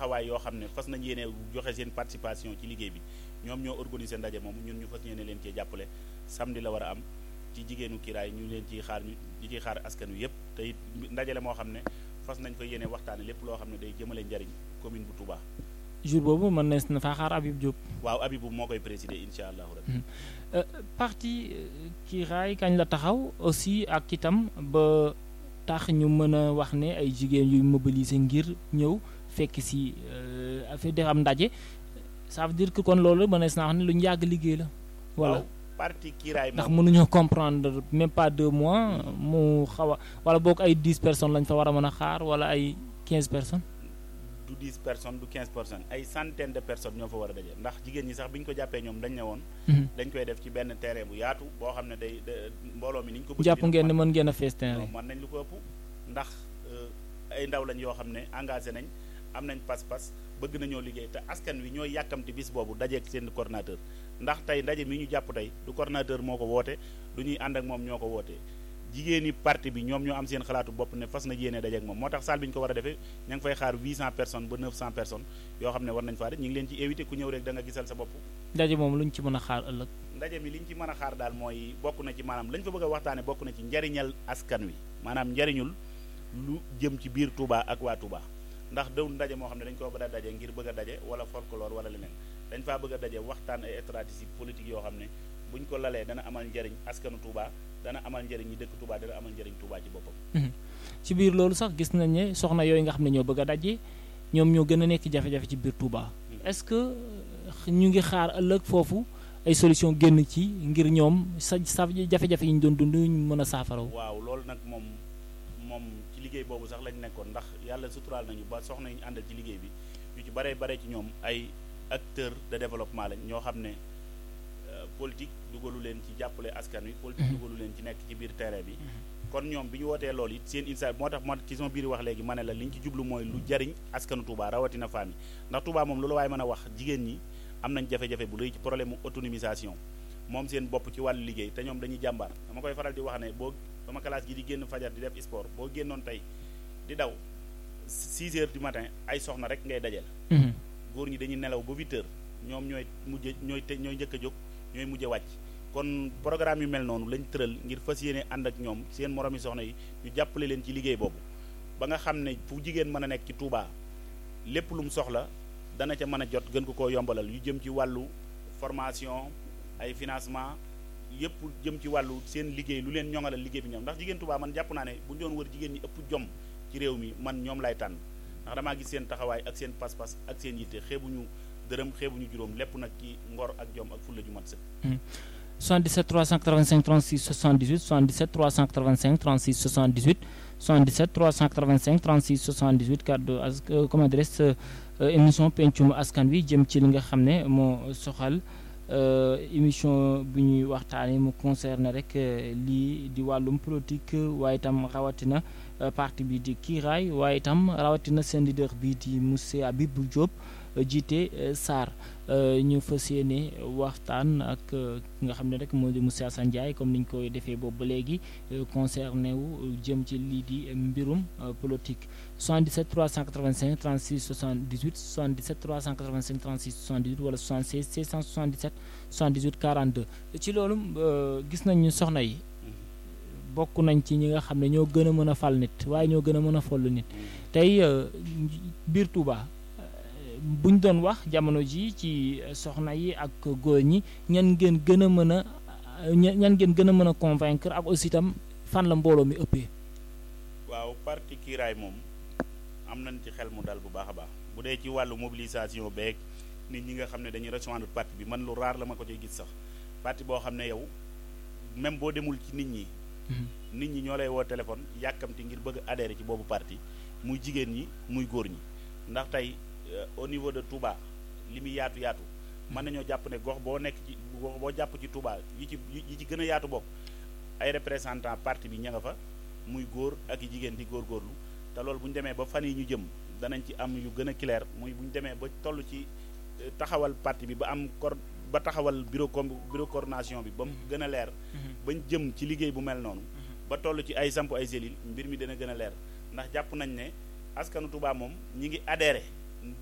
taxawaay yoo xam ne fas nañ yéene joxe seen participation ci liggéey bi ñoom ñoo organiser ndaje moom ñun ñu fas yéene leen cee jàppale samedi la war a am ci jigéenu kiraay ñu leen ciy xaar ñu di ciy xaar askan wi yëpp te it ndaje la moo xam ne fas nañ fa yéene waxtaane lépp loo xam ne day jëmale njariñ commune bu Touba. jour boobu mën nees na faa xaar Habib Diop. waaw Habib moo koy présider incha allahu rabbi. parti kiraay kañ la taxaw aussi ak itam ba tax ñu mën a wax ne ay jigéen yuy mobiliser ngir ñëw fekk si affaire def am ndaje ça veut dire que kon loolu mënees naa wax ne lu ñu yàgg liggéey la. voilà parti kiiraay ndax mënuñoo comprendre même pas deux mois mu xaw a wala boog ay dix personnes lañ fa war a mën a xaar wala ay quinze personnes. du dix personnes du quinze personnes ay centaine de personnes ñoo fa war a daje ndax jigéen ñi sax bi ñu ko jàppee ñoom dañ ne woon. dañ koy def ci benn terrain bu yaatu boo xam ne day mbooloo mi ni ñu ko. bëgg jàpp ngeen ne mën ngeen a fees terrain. mën nañ lu ko ëpp ndax ay ndaw lañ yoo xam ne engagé nañ am nañ pas-pas bëgg nañoo liggéey te askan wi ñooy yàkkamti bis boobu dajeeg seen coordinateur ndax tey ndaje mi ñu jàpp tey du coordinateur moo ko woote du ñuy ànd ak moom ñoo ko wootee jigéeni parti bi ñoom ñoo am seen xalaatu bopp ne fas na yéene dajeeg moom moo tax salle bi ñu ko war a defee ña ngi fay xaar 800 personnes ba 900 personnes yoo xam ne war nañ faa def ñu ngi leen ci éviter ku ñëw rek da nga gisal sa bopp ndaje moom lu ñu ci mën a xaar ëllëg ndaje mi li ñu ci mën a xaar daal mooy bokk na ci maanaam lañ fa bëgg a waxtaane bokk na ci njariñal askan wi maanaam njariñul lu jëm ci biir Touba ak waa Touba ndax daw ndaje moo xam ne dañ ko bëgg a daje ngir bëgg a daje wala folklore wala leneen dañ faa bëgg a daje waxtaan ay stratégie politique yoo xam ne buñ ko lalee dana amal njariñ askanu Touba dana amal njariñ ñi dëkk Touba dana amal njariñ Touba ci boppam. ci biir loolu sax gis nañ ne soxna yooyu nga xam ne ñoo bëgg a daje ñoom ñoo gën a nekk jafe-jafe ci biir Touba. est-ce que ñu ngi xaar ëllëg foofu ay solution génn ci ngir ñoom sa sa jafe-jafe yi ñu doon dund ñu mën a saafara. waaw loolu nag moom moom ci liggéey boobu sax lañ nekkoon ndax yàlla suturaal nañu ba soxna yi ñu àndal ci liggéey bi ñu ci baree bare ci ñoom ay acteurs de développement lañ ñoo xam ne. politique dugalu leen ci jàppale askan wi politique dugalu leen ci nekk ci biir terrain bi kon ñoom bi ñu wootee loolu it seen insa moo tax ma ci sama biir wax léegi ma ne la li ñu ci jublu mooy lu jariñ askanu Touba rawatina femme yi ndax Touba moom loolu waaye mën a wax jigéen ñi am nañ jafe-jafe bu rëy ci problème mu autonomisation moom seen bopp ci wàllu liggéey te ñoom dañuy jàmbaar dama koy faral di wax ne boo sama classe gi di génn fajar di def sport boo génnoon tey di daw 6 heures du matin ay soxna rek ngay dajeel góor ñi dañuy nelaw ba 8 heures ñoom ñooy mujj ñooy te ñooy njëkk a jóg ñooy mujj wàcc kon programme yu mel noonu lañ tëral ngir fas yéene ànd ak ñoom seen moromi soxna yi ñu jàppale leen ci liggéey boobu ba nga xam ne fu jigéen mën a nekk ci Touba lépp lu mu soxla dana ca mën a jot gën ko koo yombalal yu jëm ci wàllu formation ay financement yëpp jëm ci wàllu seen liggéey lu leen ñoŋalal liggéey bi ñoom ndax jigéen Touba man jàpp naa ne bu ñu doon wër jigéen ñi ëpp jom ci réew mi man ñoom lay tànn ndax damaa gis seen taxawaay ak seen pas-pas ak seen yitte xeebuñu dërëm xeebuñu juróom lépp nag ci ngor ak jom ak fulla ju mat sëkk 77 385 36 78 77 385 36 78 77 385 36 78 kaddu as comment dirais émission pencum askan wi jëm ci li nga xam ne moo soxal émission bi ñuy waxtaanee mu concerné rek lii di wàllum politique waaye itam rawatina parti bi di kiiraay waaye itam rawatina seen leader bi di monsieur Habib Diop jiite SAR ñu fas yéene waxtaan ak ki nga xam ne rek moo di monsieur Assane Ndiaye comme ni ñu koy defee boobu ba léegi concerné wu jëm ci lii di mbirum politique 77 385 36 78 77 385 36 78 wala 76 677 78 42 ci loolu gis nañ ñu soxna yi bokk nañ ci ñi nga xam ne ñoo gën a mën a fal nit waaye ñoo gën a mën a foll nit tey biir Touba. buñ doon wax jamono ji ci soxna yi ak góor ñi ñan ngeen gën a mën a ñan ngeen gën a mën a convaincre ak aussi itam fan la mbooloo mi ëppee. waaw parti kiiraay moom am nañ ci xel mu dal bu baax a baax bu dee ci wàllu mobilisation beeg nit ñi nga xam ne dañuy rejoindre parti bi man lu raar la ma ko ciy gis sax parti boo xam ne yow même boo demul ci nit ñi. nit ñi ñoo lay woo téléphone yàkkamti ngir bëgg adhérer ci boobu parti muy jigéen ñi muy góor ñi ndax tey. au niveau de Touba li muy yaatu yaatu mën nañoo jàpp ne gox boo nekk ci gox boo jàpp ci Touba yi ci yi ci gën a yaatu bokk ay représentant parti bi ña nga fa muy góor ak i jigéen di góorgóorlu te loolu bu ñu demee ba fan yi ñu jëm danañ ci am yu gën a clair muy bu ñu demee ba toll ci taxawal parti bi ba am cor ba taxawal bureau com bureau coordination bi ba mu gën a leer bañ jëm ci liggéey bu mel noonu ba toll ci ay samp ay cellules mbir mi dana gën a leer ndax jàpp nañ ne askanu Touba moom ñi ngi adhéré